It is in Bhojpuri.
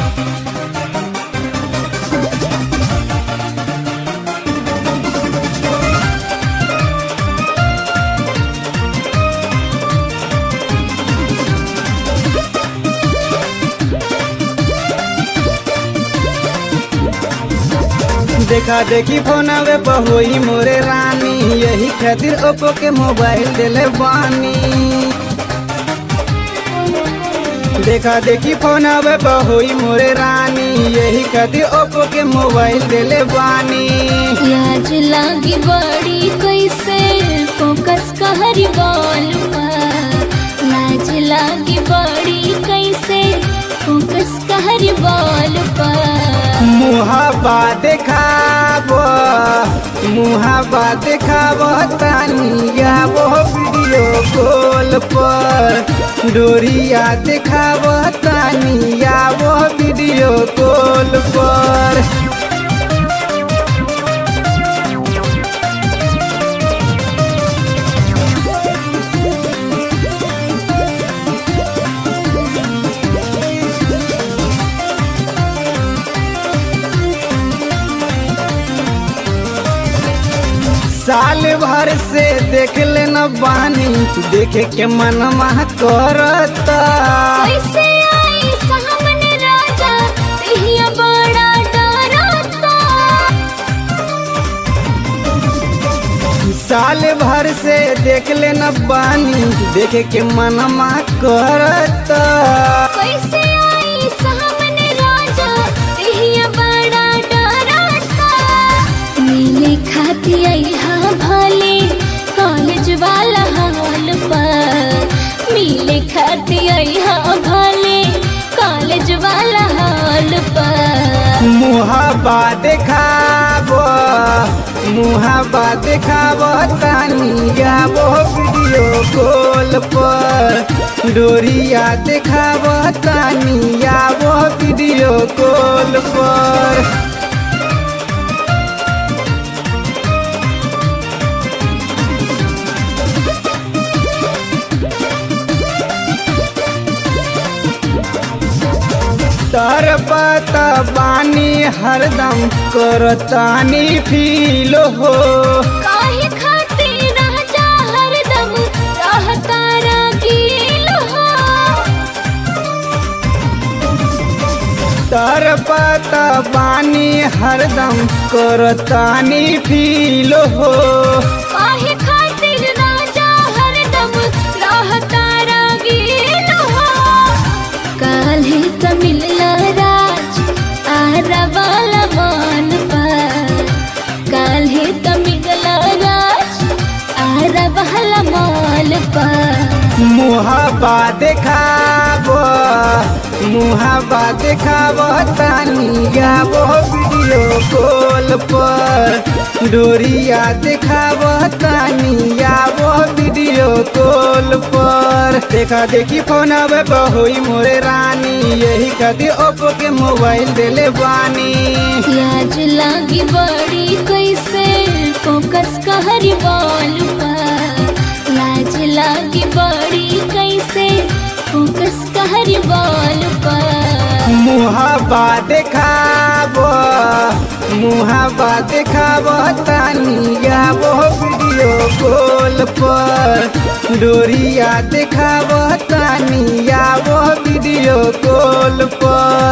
देखा देखी फोनवे बहुई मोरे रानी यही खातिर ओप्पो के मोबाइल दिले बानी देखा देखी फोनवे बहुई मोरे रानी यही खातिर ओप्पो के मोबाइल दिले बानी लाज लागी बड़ी कैसे फोकस कहरी बॉल पर लाज लागी बड़ी कैसे फोकस कहरी बॉल पर मुहाबा देखाब मुहाबा देखाब तानिया वो वीडियो कॉल पर डोरिया देखाब तानिया वो वीडियो कॉल पर साल भर से देख लेना बानी देखे के मनवा करता कैसे आई सामने राजा तहिया बड़ा डरता साल भर से देख लेना बानी देखे के मनवा करता कैसे आई सामने राजा तहिया बड़ा डरता मिले खाती आई हाँ भले कॉलेज वाला हाल पर मिले खाती आई हाँ भले कॉलेज वाला हाल पर मुहाबा देखाब मुहाबा देखाब तानिया वो वीडियो कॉल पर डोरिया देखाब तानिया वो वीडियो कॉल पर तर पता बानी हरदम करतानी फील हो काहे खातिर राजा हरदम रहता रंगील हो तर पता बानी हरदम करतानी फील हो काहे खातिर राजा हरदम रहता रंगील हो काल्हे त मिलला राज आरा वाला मान पर काल्हे त मिलला राज आरा वाला माल पर मुहाबा देखाब मुहाबा देखाब तानिया वो वीडियो कॉल पर डोरिया देखाब तानिया वो वीडियो कॉल पर देखा देखी फोन अब बहुई मोरे रानी यही खातिर ओप्पो के मोबाइल दिले बानी लाज लागी बड़ी कैसे फोकस कहरी बॉल पर लाज लागी बड़ी कैसे फोकस कहरी बॉल पर मुहाबा देखाब मुहाबा देखाब तानिया वो वीडियो कॉल पर डोरिया देखाब तानिया वो वीडियो कॉल पर